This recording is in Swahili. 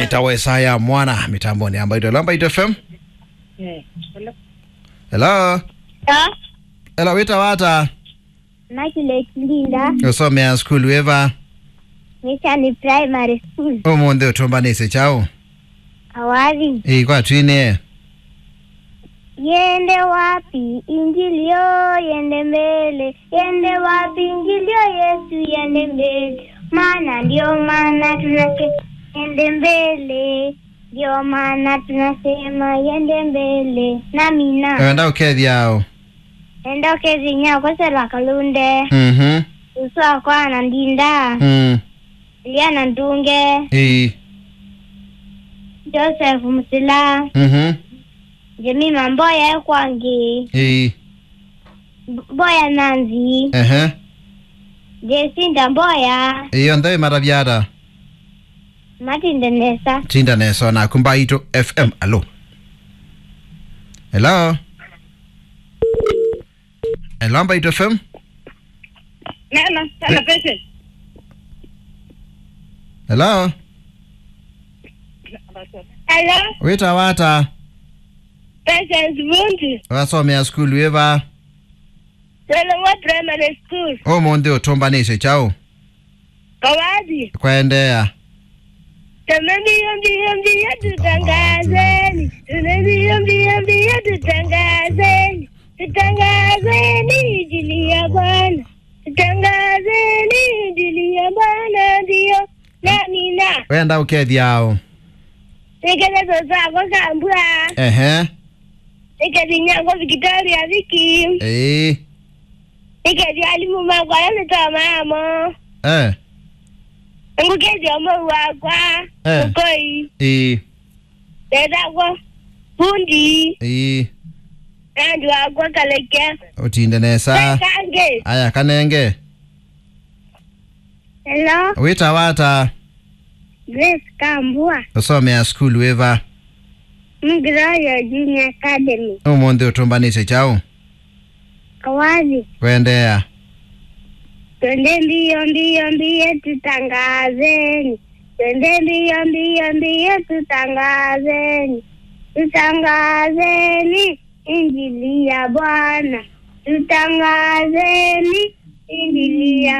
nitawesaya mwana mitamboni ambayo itolamba ito fm hello Ta, hello wita wata Immaculate Linda, usomea skulu eva Mission Primary School, umunthe utumbanise chao Awari. ikwatwine Yende wapi ingilio, yende mbele, yende wapi ingilio, Yesu yende mbele, maana ndio maana tunasema yende mbele, ndio maana tunasema yende mbele. Namina enda ukethiao enda ukezinya kosela kalunde mhm uswa kwana ndinda mm liana ndunge i Joseph Musila mhm Jemima Mboya Ekwangi i Mboya Nanzi ehe Jesinda Mboya iyo nthe matavyata Matinde Nesa tinda neso na kumba ito fm alo hello hello amba ito fm Nana, sana patient. hello Hello wita wata Patience Bunti, wasomea skulu eva Solomon Primary School, umunthe utumbanise chao Kawadi. kwendea Tuna mbio mbio mbio tutangazeni, tuna mbio mbio mbio tutangazeni, tutangazeni injili ya Bwana, tutangazeni injili ya Bwana, ndio nami na wenda ukethiao tekelezo zako kambwa ehe tekezinyango Victoria Viki ii tekezi alimu makwa yametoa mamo eh ngukezi omo wakwa Eh. ukoi ii ndethagwo bundi ii nandi wakwa kaleke utinde nesa kange aya kanenge Hello wita wata Grace Kambua usomea skulu eva Mgroyo Junior Academy umunthe utumbanise chao Awari kwendea Twende mbio mbio mbio tutangazeni Twende mbio mbio mbio tutangazeni Tutangazeni injili ya Bwana Tutangazeni injili ya